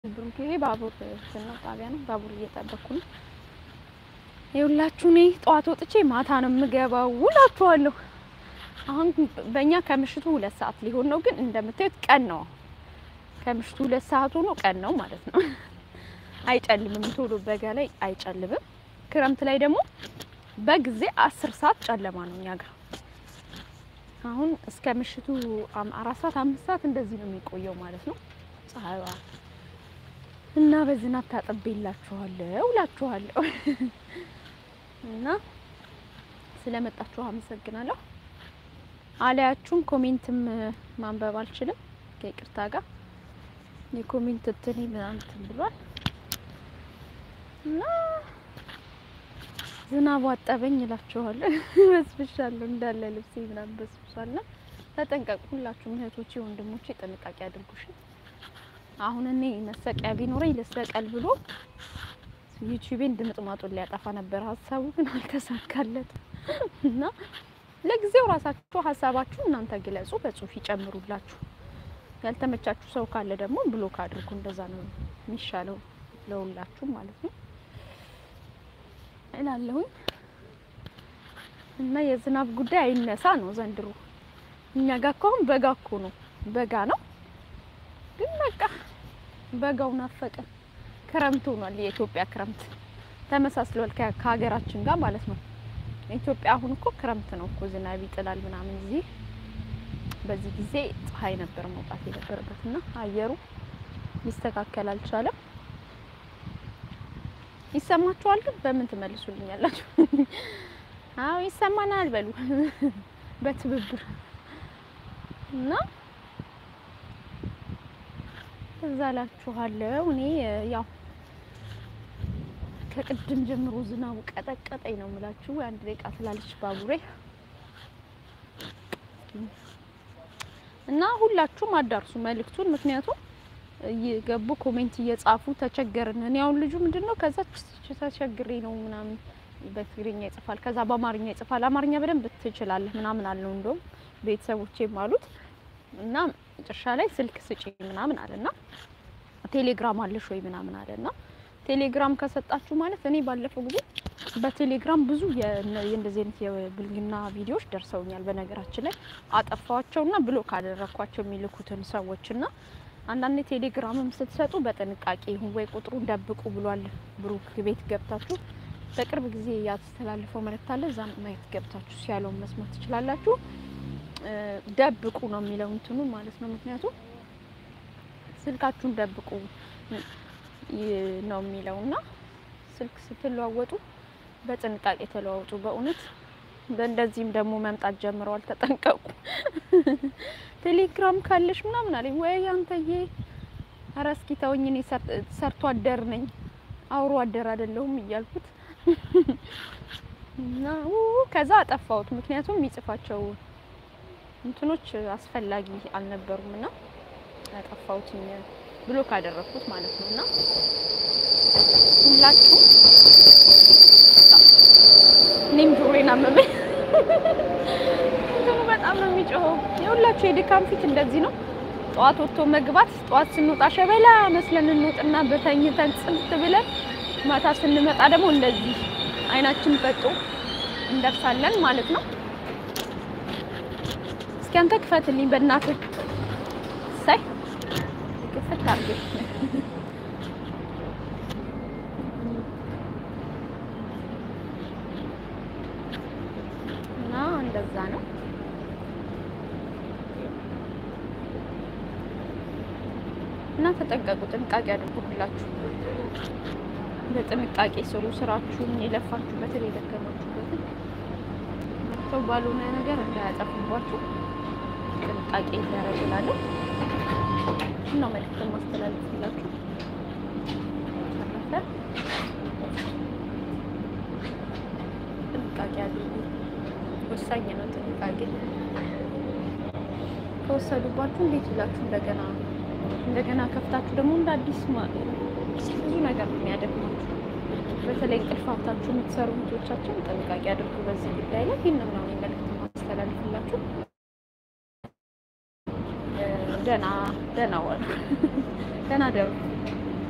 ብሩክ ይሄ ባቡር እንትን ነው ጣቢያ ነው። ባቡር እየጠበኩ ነው። ይኸውላችሁ እኔ ጠዋት ወጥቼ ማታ ነው የምገባው ውላችኋለሁ። አሁን በእኛ ከምሽቱ ሁለት ሰዓት ሊሆን ነው፣ ግን እንደምታዩት ቀን ነው። ከምሽቱ ሁለት ሰዓት ሆኖ ቀን ነው ማለት ነው። አይጨልምም ቶሎ በጋ ላይ አይጨልምም። ክረምት ላይ ደግሞ በጊዜ አስር ሰዓት ጨለማ ነው እኛ ጋር። አሁን እስከ ምሽቱ አም- አራት ሰዓት አምስት ሰዓት እንደዚህ ነው የሚቆየው ማለት ነው ፀሐይዋ እና በዝናብ ታጠቤላችኋለሁ እላችኋለሁ። እና ስለመጣችሁ አመሰግናለሁ። አለያችሁም ኮሜንትም ማንበብ አልችልም ከይቅርታ ጋር የኮሜንት እንትኔ ምናምን እንትን ብሏል እና ዝናቡ አጠበኝ እላችኋለሁ። በስብሻለሁ እንዳለ ልብሴ ምናምን በስብሷልና ተጠንቀቁ። ሁላችሁም እህቶቼ ወንድሞቼ ጥንቃቄ አድርጉሽ። አሁን እኔ መሰቂያ ቢኖረኝ ልሰቀል ብሎ ዩቲዩቤን ድምጥማጡን ሊያጠፋ ነበር ሀሳቡ፣ ግን አልተሳካለትም። እና ለጊዜው ራሳችሁ ሀሳባችሁ እናንተ ግለጹ፣ በጽሁፍ ይጨምሩላችሁ። ያልተመቻችሁ ሰው ካለ ደግሞ ብሎክ አድርጉ። እንደዛ ነው የሚሻለው ለሁላችሁ ማለት ነው እላለሁኝ። እና የዝናብ ጉዳይ አይነሳ ነው ዘንድሮ። እኛ ጋር እኮ አሁን በጋ እኮ ነው በጋ ነው ግን በቃ በጋው ናፈቀን። ክረምት ሆኗል። የኢትዮጵያ ክረምት ተመሳስሏል ከ- ከሀገራችን ጋር ማለት ነው። ኢትዮጵያ አሁን እኮ ክረምት ነው እኮ ዝናብ ይጥላል ምናምን። እዚህ በዚህ ጊዜ ፀሐይ ነበር መውጣት የነበረበት እና አየሩ ሊስተካከል አልቻለም። ይሰማችኋል? ግን በምን ትመልሱልኛላችሁ? አዎ ይሰማናል በሉ በትብብር እና እዛ ላችኋለሁ። እኔ ያው ከቅድም ጀምሮ ዝናቡ ቀጠቀጠኝ ነው የምላችሁ። አንድ ደቂቃ ስላለች ባቡሬ እና ሁላችሁም አዳርሱ መልእክቱን። ምክንያቱም እየገቡ ኮሜንት እየጻፉ ተቸገርን። እኔ አሁን ልጁ ምንድን ነው ከዛ ተቸግሬ ነው ምናምን በትግርኛ ይጽፋል፣ ከዛ በአማርኛ ይጽፋል። አማርኛ በደንብ ትችላለህ ምናምን አለው እንደውም ቤተሰቦቼም አሉት እና መጨረሻ ላይ ስልክ ስጪ ምናምን አለና ቴሌግራም አለሽ ወይ ምናምን አለና ቴሌግራም ከሰጣችሁ ማለት እኔ ባለፈው ጊዜ በቴሌግራም ብዙ የነ- የእንደዚህ አይነት የብልግና ቪዲዮዎች ደርሰውኛል። በነገራችን ላይ አጠፋዋቸውና ብሎክ አደረኳቸው የሚልኩትን ሰዎችና አንዳንድ ቴሌግራምም ስትሰጡ በጥንቃቄ ይሁን ወይ ቁጥሩን ደብቁ ብሏል ብሩክ። ቤት ገብታችሁ በቅርብ ጊዜ ያስተላልፈው መልእክት አለ። እዛም ማየት ገብታችሁ ሲያለውን መስማት ትችላላችሁ። እ ደብቁ ነው የሚለው እንትኑ ማለት ነው። ምክንያቱም ስልካችሁን ደብቁ ይ- ነው የሚለው እና ስልክ ስትለዋወጡ በጥንቃቄ ተለዋወጡ። በእውነት በእንደዚህም ደግሞ መምጣት ጀምረዋል። ተጠንቀቁ። ቴሌግራም ካለሽ ምናምን አለኝ ወይ አንተዬ፣ ኧረ እስኪ ተወኝ፣ እኔ ሰር- ሰርቶ አደር ነኝ አውሮ አደር አይደለሁም እያልኩት እና ው- ከዛ አጠፋሁት። ምክንያቱም የሚጽፋቸው እንትኖች አስፈላጊ አልነበሩም እና ያጠፋሁትኝ ብሎክ አደረኩት ማለት ነው። እና ሁላችሁም እኔም ጆሮዬን አመመኝ። እንትኑ በጣም ነው የሚጮኸው። የሁላችሁ የድካም ፊት እንደዚህ ነው። ጠዋት ወጥቶ መግባት፣ ጠዋት ስንወጣ ሸበላ መስለን እንወጥና በተኝተን ጽንት ብለን ማታ ስንመጣ ደግሞ እንደዚህ አይናችን ፈጦ እንደርሳለን ማለት ነው። እስኪ አንተ ክፈትልኝ በእናትህ። ሳይ ክፍት አድርገሽ እና እንደዛ ነው። እና ተጠንቀቁ፣ ጥንቃቄ አድርጉ። ሁላችሁ በጥንቃቄ ስሩ ስራችሁን፣ የለፋችሁበትን የደከማችሁበትን ሰው ባልሆነ ነገር እንዳያጠፉባችሁ ጥንቃቄ ይደረግላለሁ ነው መልዕክት ማስተላለፍላችሁ። ተረፈ ጥንቃቄ አድርጉ። ወሳኝ ነው ጥንቃቄ። ከወሰዱባችሁ እንዴት ይላችሁ እንደገና እንደገና ከፍታችሁ ደግሞ እንደ አዲስ ማ- ብዙ ነገር ነው የሚያደክማችሁ። በተለይ እንቅልፋታችሁ የምትሰሩ ልጆቻችን ጥንቃቄ አድርጉ በዚህ ጉዳይ ላይ። ይህን ነው እኔ መልዕክት ማስተላለፍላችሁ። ደህና ደህና ዋሉ። ደህና ደሩ።